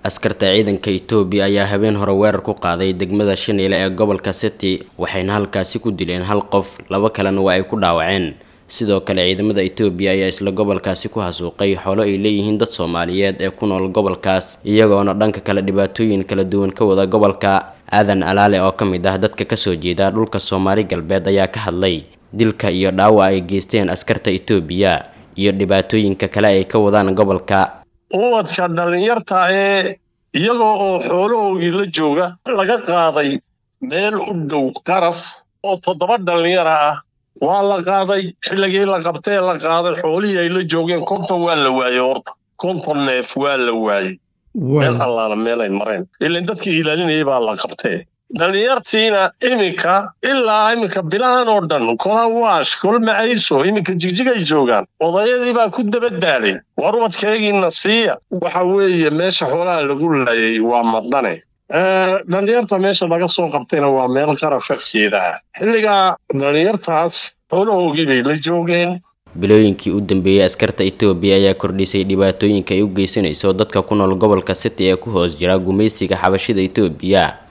askarta ciidanka etoobiya ayaa habeen hore weerar ku qaaday degmada shaniile ee gobolka city waxayna halkaasi ku dileen hal qof laba kalena waa ay ku dhaawaceen sidoo kale ciidamada etoobiya ayaa isla gobolkaasi ku hasuuqay xoolo ay leeyihiin dad soomaaliyeed ee ku nool gobolkaas iyagoona dhanka kale dhibaatooyin kala duwan ka wada gobolka aadan alaale oo ka mid ah dadka kasoo jeeda dhulka soomaali galbeed ayaa ka hadlay dilka iyo dhaawac ay geysteen askarta etoobiya iyo dhibaatooyinka kale ay ka wadaan gobolka ubadka dhallinyarta ee iyagoo oo xoolahoogii la jooga laga qaaday meel u dhow qaraf oo toddoba dhallinyara ah waa la qaaday xilligii la qabtee la qaaday xoolihii ay la joogeen konton waa la waayey horta konton neef waa la waayey meel allaala meelay mareen ilan dadkii ilaalinayay baa la qabtee dhallinyartiina iminka ilaa iminka bilahan oo dhan kola waash kol macayso iminka jigjigay joogaan odayadii baa ku dabadaalay war ubadkaygiina siiya waxa weeye meesha xoolaha lagu laayay waa madane dhallinyarta meesha laga soo qabtayna waa meel qaraf agteeda ah xilligaa dhallinyartaas xoolahoogii bay la joogeen bilooyinkii u dambeeyey askarta etoobiya ayaa kordhisay dhibaatooyinka ay u geysanayso dadka ku nool gobolka city ee ku hoos jira gumaysiga xabashida etoobiya